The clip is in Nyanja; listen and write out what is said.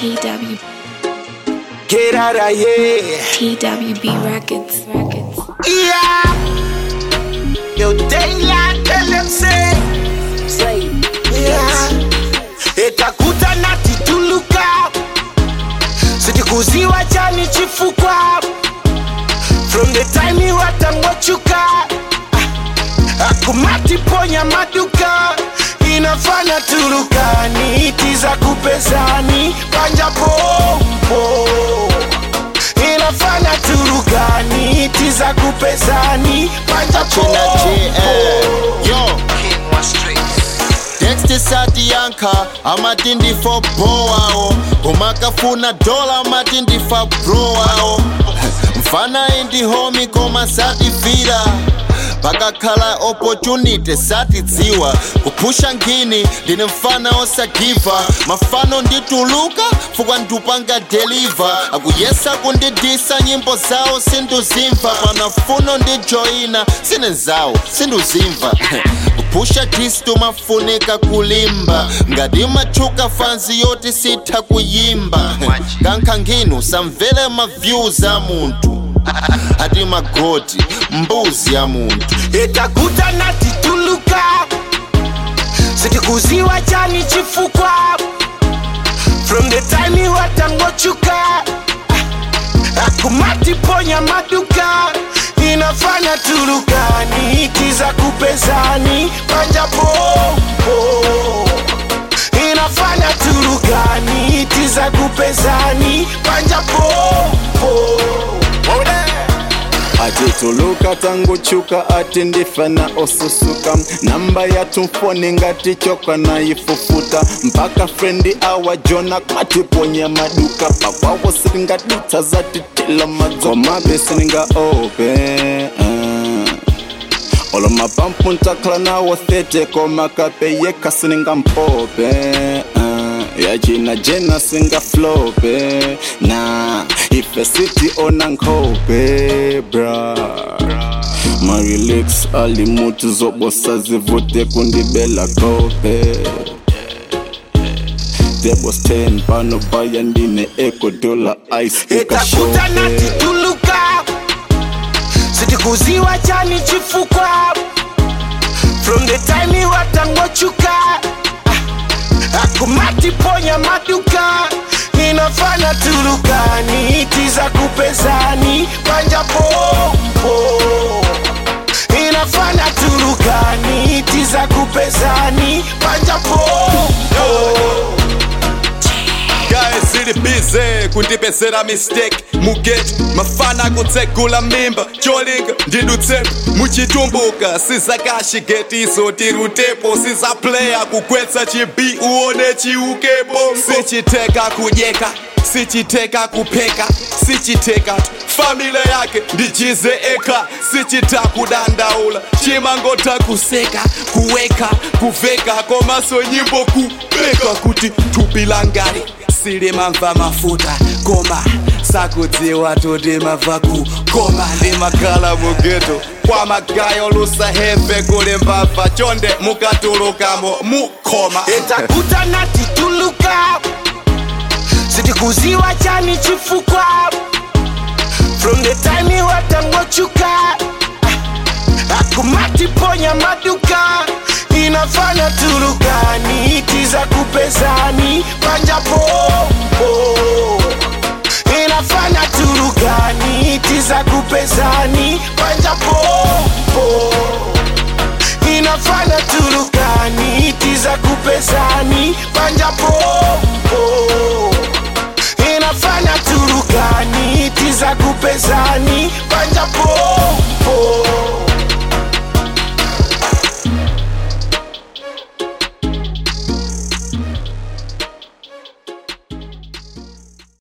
TW Get out of here. TWB Records Records. Yeah. Yo, daylight, tell them say. Say. Yeah. Etakuta na tituluka. Sitikuziwa chani chifukwa. From the time you watangochuka. Akumati ponya maduka. Inafanya turukani tiza kupezani panja pompo inafanya turukani tiza kupezani panja China JL. pompo Yo. Dexter Sadianka amatindi for boao komakafuna dola amatindi fa broao mfana indi homi koma sativira pakakhala opportunity satidziwa kupusha ngini ndine mfana osagiva mafano ndituluka fukwa ndupanga deliver akuyesa kundidisa nyimbo zawo sinduzimva panafuno ndijoyina sine zawo sinduzimva kupusha kristu mafunika kulimba ngati machuka fanzi yoti sitha kuyimba kankha nginu samvere maviews a munthu ati magoti mbuzi ya munthu etakuta na tituluka sitikuziwa chani chifukwa from the time watangochuka akumati ponya maduka inafanya turukani tiza kupezani panja pompo inafanya turukani tiza kupezani panja pompo atituluka tanguchuka ati ndifana osusuka namba yatumfoni ngati choka nayifufuta mpaka frendi awa jona kwatiponya maduka pakwawo siringadutsa zatitila madzomabe siringa ope uh. olo mapampu ntakhala nawo thete komakape yekha sininga mpope uh. yachina jena singa flope na ife siti ona nkhope bra marelax alimutu zobosa zivute kundibela kope debos 10 pano baya ndine ecodola ice etakuta na ukashope tituluka sitikuziwa chani chifukwa from the time watangochuka akumati ponya maduka inafanya turukani tiza kupezani panja pompo inafanya turukani tiza kupezani panja pompo guys zili bize kundipezera mistake mugeti mafana kutsegula mimba cholinga ndidutsepo muchitumbuka sizakashigetiso tirutepo sizaplaya kugwetsa chibi uone chiukepo sichiteka kudyeka sichiteka kupheka sichiteka tu famile yake ndichize eka sichita kudandaula chimangota kuseka kuweka kuveka komaso nyimbo kubeka kuti thupi langari silimamva mafuta koma sakudziwa toti mabva ku koma ndimakhala mugeto kwa magayo lusaheve kuli mbava chonde mukatulukamo mukoma etakuta na tituluka sitikuziwa chani chifukwa from the time watangochuka akumati ponya maduka inafanya turukani tiza kupezani panja pompo inafanya turukani tiza kupezani panja pompo inafanya turukani tiza kupezani panja pompo inafanya turukani tiza kupezani panja pompo